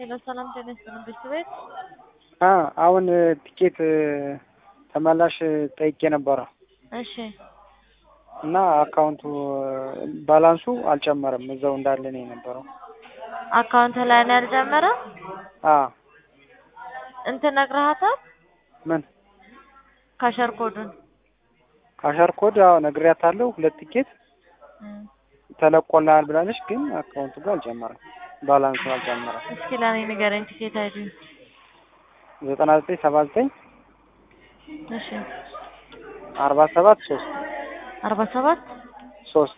ሄሎ ሰላም ጤና ይስጥልን ቤተሰቤት አ አሁን ቲኬት ተመላሽ ጠይቄ ነበረ እሺ እና አካውንቱ ባላንሱ አልጨመረም እዛው እንዳለ ነው የነበረው። አካውንት ላይ ነው ያልጀመረ አ እንትን ነግረሃታል ምን ካሸር ኮዱን ካሸር ኮድ አዎ ነግሬያታለሁ። ሁለት ቲኬት እም። ተለቆልሃል ብላለች፣ ግን አካውንቱ ጋር አልጨመረም፣ ባላንሱ አልጨመረም። እስኪ ለኔ ንገረኝ ቲኬት አይዲ ዘጠና ዘጠኝ ሰባ ዘጠኝ እሺ አርባ ሰባት ሶስት አርባ ሰባት ሶስት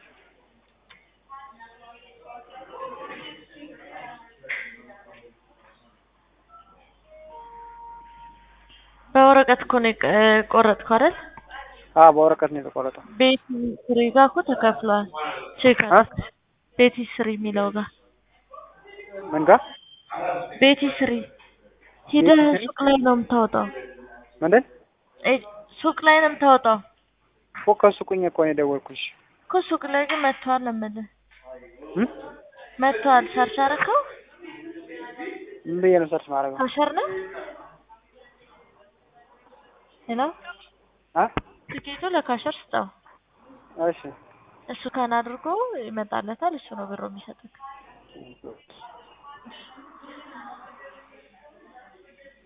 በወረቀት እኮ ነው የቀ- የቆረጥከው አይደል? አ በወረቀት ነው የተቆረጠው። ቤቲ ስሪ ጋር እኮ ተከፍሏል። ቼክ አ ቤቲ ስሪ የሚለው ጋር ምን ጋር ቤቲ ስሪ ሂደህ ቤቲ ስሪ? ሱቅ ላይ ነው የምታወጣው። ምንድን እ ሱቅ ላይ ነው የምታወጣው እኮ ከሱቁኝ እኮ ነው የደወልኩልሽ። እኮ ሱቅ ላይ ግን መጥቷል ነው የምልህ። እም? መጥቷል። ሰርች አደረከው? ምን ብዬ ነው ሰርች ማድረገው? ካሸር ነው ሄሎ አ ትኬቱ ለካሸር ስጠው። እሺ እሱ ከን አድርጎ ይመጣለታል። እሱ ነው ብሮ የሚሰጥክ።